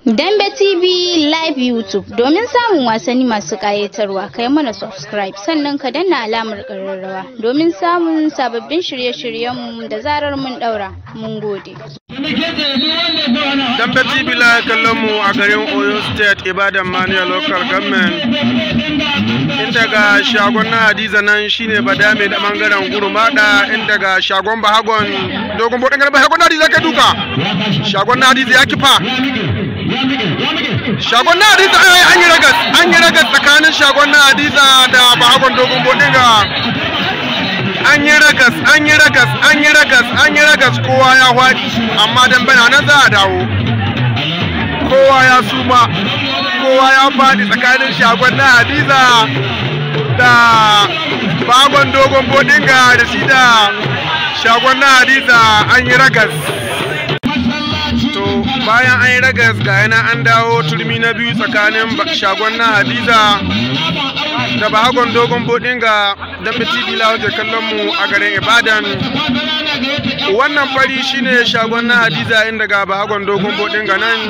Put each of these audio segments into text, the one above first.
Dambe TV Live YouTube domin samun wasanni masu ƙayatarwa kai mana subscribe sannan ka danna alamar ƙararrawa domin samun sababbin shirye-shiryenmu da zarar mun ɗaura. Mun gode. Dambe TV la kallon mu a garin Oyo State Ibadan Mania Local Government. Inda ga shagon na Hadiza nan shine Badame da bangaren Gurumada inda ga shagon Bahagon dogon bodin garba shagon na Hadiza kai duka. Shagon na Hadiza ya kifa. Shagon na Hadiza an yi ragas an yi ragas tsakanin shagon na Hadiza da Bahagon dogon bodin ga an yi ragas an yi ragas an yi ragas an yi ragas kowa ya hwaɗi amma dan bana nan za a dawo kowa ya suma kowa ya faɗi tsakanin shagon na hadiza da bagon dogon bodinga da shi da shagon na hadiza an yi ragas to bayan an yi ragas ga yana an dawo turmi na biyu tsakanin shagon na hadiza da bahagon dogon bodinga don tv lawaje kallon mu a garin ibadan wannan fari shine shagon na hadiza inda ga bahagon dogon bodinga nan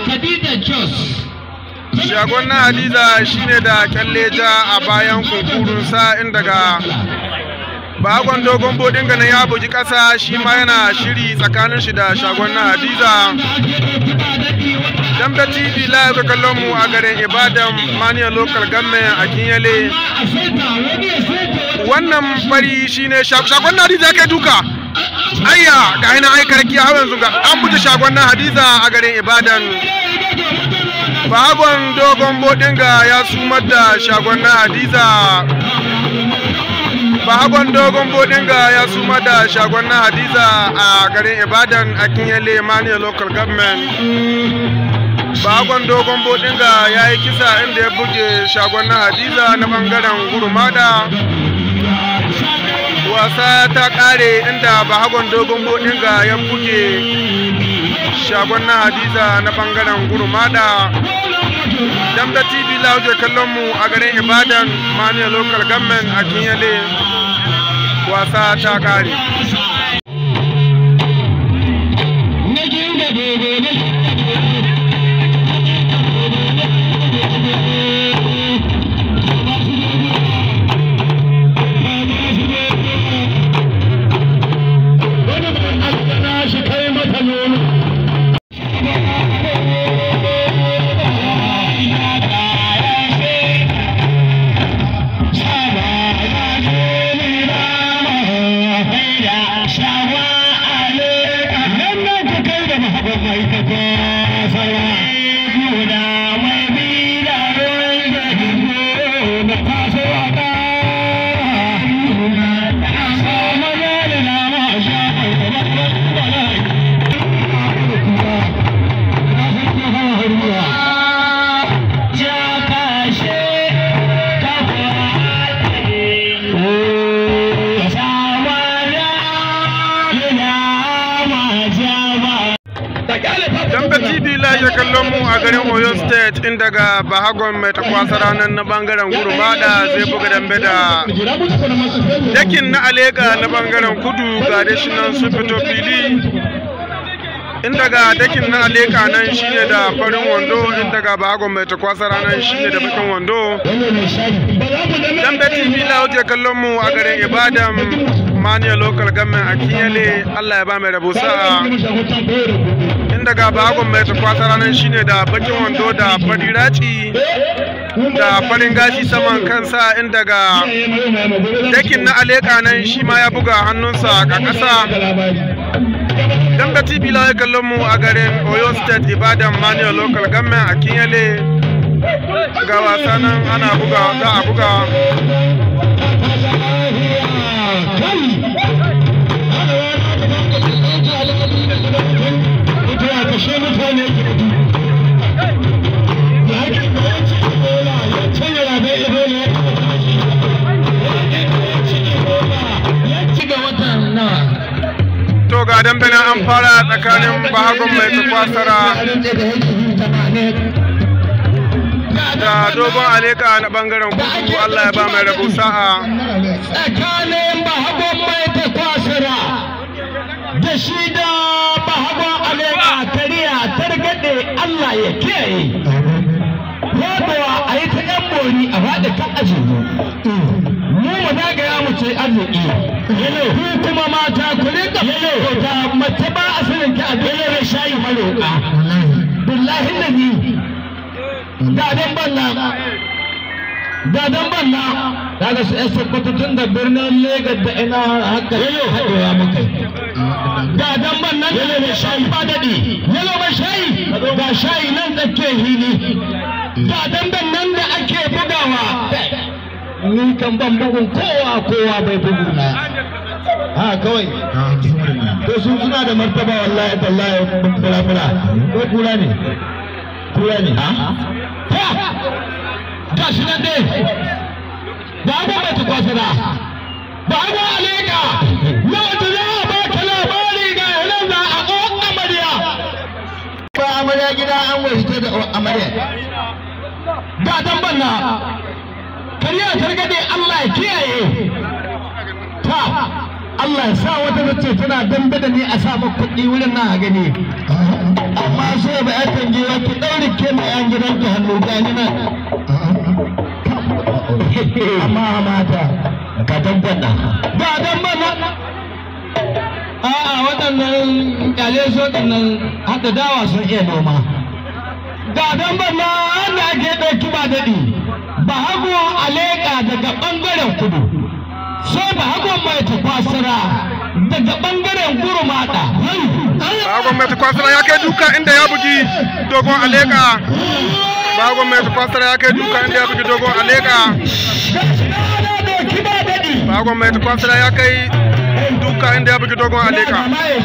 shagon na hadiza shine da kyalle ja a bayan kunkurunsa inda ga bahagon dogon bodinga na ya bugi kasa shi ma yana shiri tsakanin shi da shagon na hadiza Dambe TV live kallon mu a garin Ibadan Mania Local Government a Kinyale. Wannan fari shine shagon na Hadiza kai duka. Ayya ga ina ai karki a yanzu ga an buɗe shagon na Hadiza a garin Ibadan. Bahagon dogon bodinga ya sumar da shagon na Hadiza. Bahagon dogon bodinga ya sumar da shagon na Hadiza a garin Ibadan a Kinyale Mania Local Government. bagon dogon bodinga ya yi kisa inda ya buge shagon na hadiza na bangaren gurmada wasa ta kare inda bahagon dogon bodinga ya buge shagon na hadiza na bangaren gurmada damda tv lauje kallon mu a garin ibadan mania local government a kinyale wasa ta kare Dambe TV ya kallon mu a garin Oyo State inda ga Bahagon mai takwasa ranar na bangaren Gurmada zai buga dambe da dakin na Alega na bangaren kudu ga da shi nan sun fito fili inda ga dakin na Alega nan shine da farin wando inda ga Bahagon mai takwasa ranar shine da bakin wando Dambe TV ya kallon mu a garin Ibadan Mania Local Government a Kiyale Allah ya ba mai rabo sa'a inda ga bagon mai takwasa ranar shine da bakin wando da fari raci da farin gashi saman kansa inda ga dakin na aleka nan shi ma ya buga hannunsa a ƙasa dan ga tv la kallon mu a garin oyo state ibadan manual local government a kinyale ga wasa nan ana buga za a buga kashe mutane to ga dambe na an fara tsakanin bahagon mai takwasara da dogon aleka na bangaren kudu allah ya ba mai rabo sa'a tsakanin bahagon mai takwasara da shi da bahagon alaika kariya targaɗe Allah ya kiyaye faɗuwa a yi ta yan bori a faɗi ta aji mu mu zagaya mu ce arziki ku kuma mata ku rika ta mace ba a sanin ta a dole shayi maroƙa billahi nabi ga dan banna ga dan banna daga su yan sokoto tun da birnin Legas da ina haka yalo haɗewa muka ga dan banna yalo mai shayi ba daɗi yalo mai shayi ga shayi nan tsakiyar hili ga dan nan da ake bugawa ni kan ban bugun kowa kowa bai bugu na ha kawai to su suna da martaba wallahi tallahi fura fura ko kula ne kula ne ha ga shi nan dai ba ba mai tukwasira ba ba aleka yau da za a baka labari ga yanar za a ko amarya ba amarya gida an wai da amarya ga dan banna kariya targade Allah ya kiyaye ta Allah ya sa wata zace tana dambe da ni a sa maka kuɗi wurin nan a gani amma so ba ya tange wa ki daure ke mai yan gidan ki hannu gani nan amma mata ka tabbata ba dan bana a'a waɗannan kyale so waɗannan hada dawa sun iya noma ga dan bana da ake ɗauki ba daɗi ba hagu a leƙa daga ɓangaren kudu sai ba hagu mai tafasira daga ɓangaren gurmata Bagon mai tukwasara ya kai duka inda ya bugi dogon aleka. Bagon mai tukwasara ya kai duka inda ya bugi dogon aleka. Bagon mai tukwasara ya kai duka inda ya bugi dogon aleka.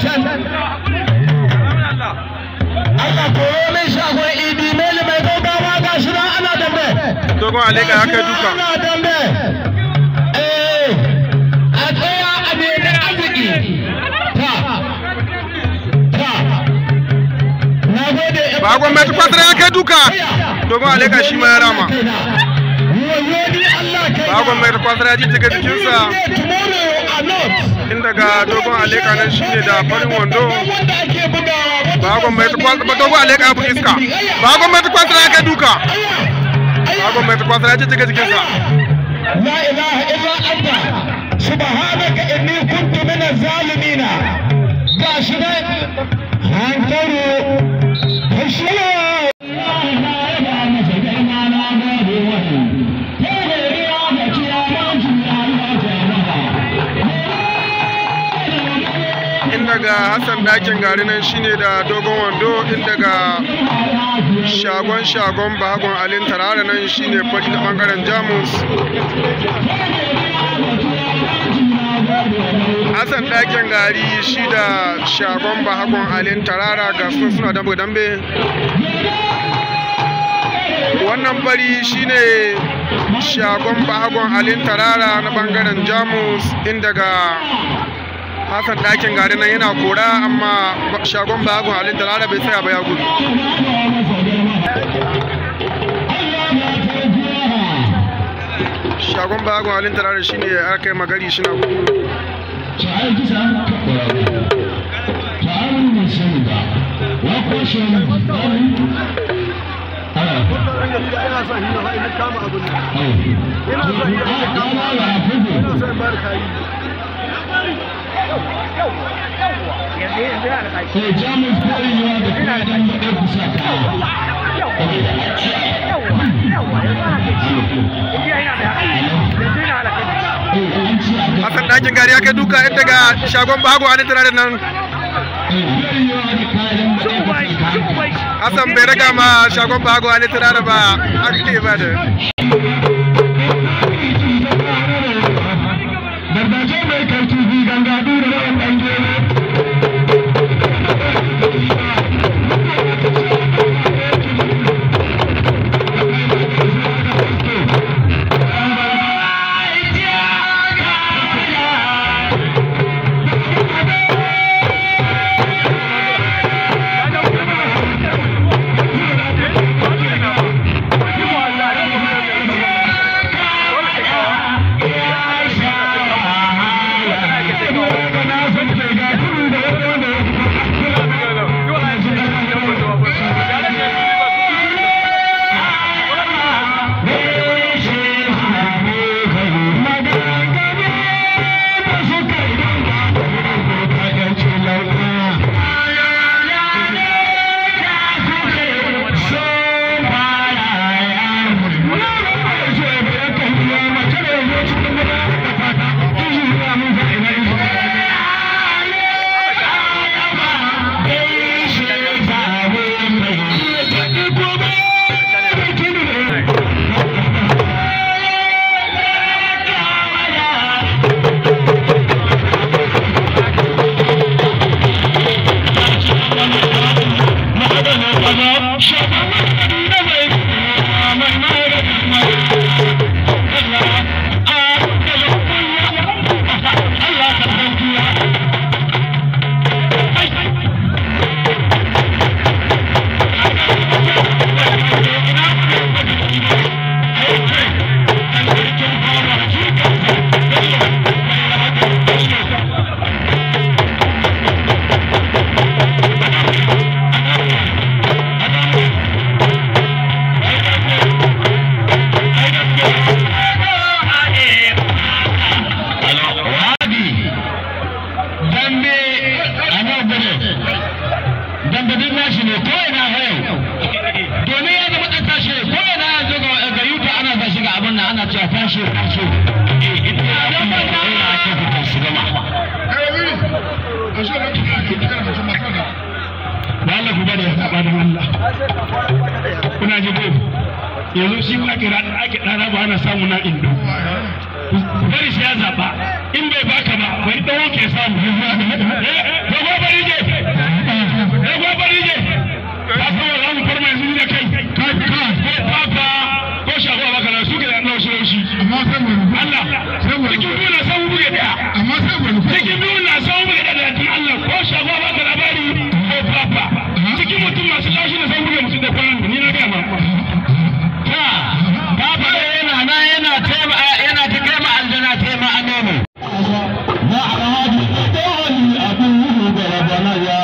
Allah koyo min shagon idi meli mai gaugawa ga shi nan ana dambe. Dogon aleka ya kai duka. Ana dambe. Eh, a tsaya a nemi arziki. Ta, ta. Na gode. Bagon mai tukwasara ya kai duka. Dogon aleka shi ma ya rama. Wayo ni Allah kai. Bagon mai tukwasara ya jijjiga jikinsa. Tomorrow a not. Inda ga dogon aleka nan shine da farin wando. Wanda ake bugawa. wanda Bagon mai tukwasara dogon aleka ya bugi iska. Bagon mai tukwasara ya kai duka. Bagon mai tukwasara ya jijjiga jikinsa. لا إله إلا أنت سبحانك إني كنت من الظالمين قاشنا هانكروا هشلوا inda ga Hassan dakin gari nan shine da dogon wando inda ga shagon shagon bahagon alin tarara nan shine fari na bangaren jamus Hassan dakin gari shi da shagon bahagon alin tarara ga su suna dambe dambe wannan fari shine shagon bahagon alin tarara na bangaren jamus inda ga Hassan ɗakin gari nan yana kora amma shagon bagon halin da bai tsaya ba ya gudu. Shagon bagon halin da shi ne aka yi magari shi na gudu. sai jamus koyewa da kuma dan baɗe kusa ta Hassan ɗakin gari ya kai duka yadda ga shagon bagon halin da nan. Hassan bai raga ma shagon bagon halin da ba aka ne ba da. Gargaje mai karfi gangadu da rawan ɗan gero. ashe ashe eh ita ya ba ta ina ake fita su gama da Allah ku bada ya saba da Allah kuna ji ko yanzu shi ba ake ake dana ba ana samu na indo ku bari shi ya zaba in bai baka ba bari dawo ke samu eh ko bari je eh ko bari je ka san wa zamu farma yanzu da kai ka ka ko papa ko shago baka na su ke da Allah shi shi amma sai mu Allah cikin biyu na san buge daya amma sai mu cikin biyu na san buge daya da Allah ko shago baka labari ko papa cikin mutum masu lashi na san buge mutum da kwanan ni na ga ma ta papa yana na yana tema yana ta kai ma aljana tema amenu na alhaji dole abu da rabana ya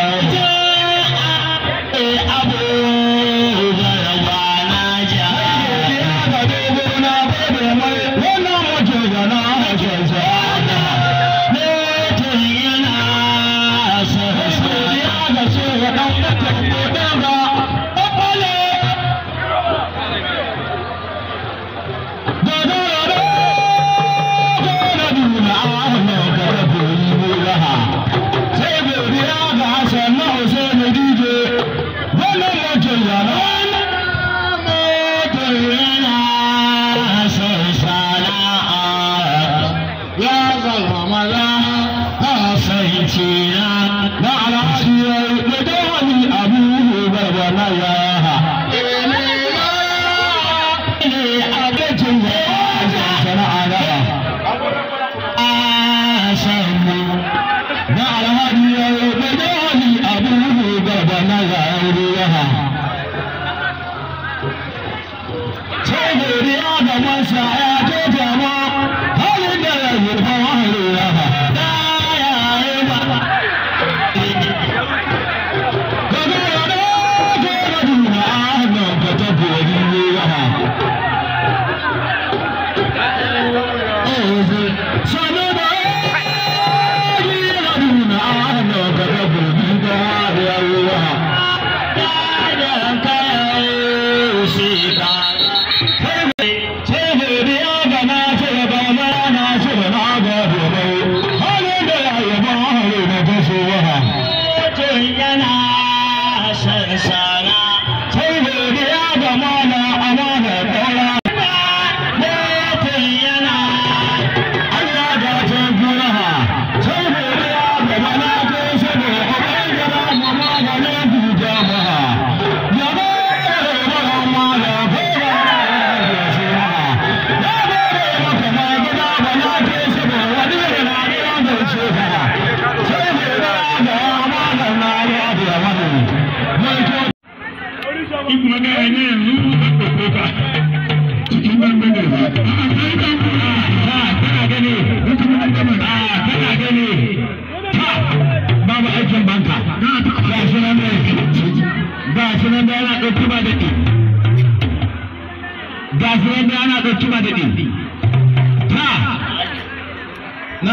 abu da rabana ja ya ga dogo na bada mai wannan mutum da na hajjar sa ne to yana sa ya ga so ya dan mutum ko dan ga opale da da da da duna ahna ka rabu yi raha sai godiya ga Hassan na Hussein Dije wannan mutum ya na mutum yana son sana'a ya zama maza kasance na na alhaji ya yi da dawani abu barba na ya ha ne abincin da ya sana'a na samu na alhaji ya yi da dawani abu barba na ya ha sai godiya ga masa ya ce jama halin da ya yi fa wahali ya ha da ya yi ba daga yana ko na duna ahnan ka tabbori ne ya ha sanu da yi na duna ahnan ka tabbori da ya yi ya ha da kai shi ka sai godiya ga na ce ga ma na ce na ga dobai halin da ya yi ba hali na taso wa ha mutum yana son sana sai godiya ga mana amana daura mutum yana Allah da ta gura ha sai godiya ga mana ko sabo abai gara mama ga ne buja ma ha ya ba ga ma la ko ga ya shi ha ya ba ga maka ma gida ba na ke sabo wani ne na ya ga shi ha sai godiya ga amana na ya da wani mai ko in kuma ga ne yanzu zan ɗauko ka cikin bangare ba a kai kan a kana gani a kana gani ta babu aikin banka ga shi nan ne ga shi nan da yana ɗauki ba daɗi ga shi nan da yana ɗauki ba daɗi ta na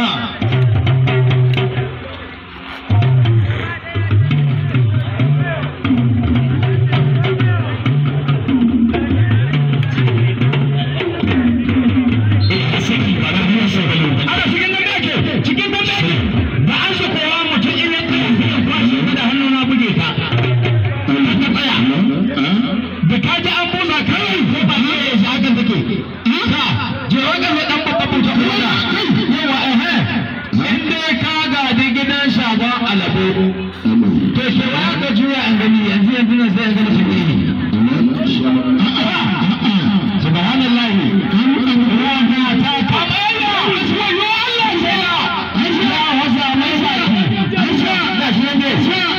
ana cikin nan ake cikin nan ake ba an so kowa mutum in ya tsaya sai ya kwashe ta da hannu na buge ta ina ta tsaya da ka ji an busa kai ko ba ne ya shi hakan take ta je wakan ya dan babba buta buta yawa eh in dai ka gadi gidan shagon alabo to ke wa ka juya an gani yanzu yanzu nan sai an gani shi ne subhanallahi ruwan ta kamala aswa yo Allah ya ya wasa mai saki aswa da shi ne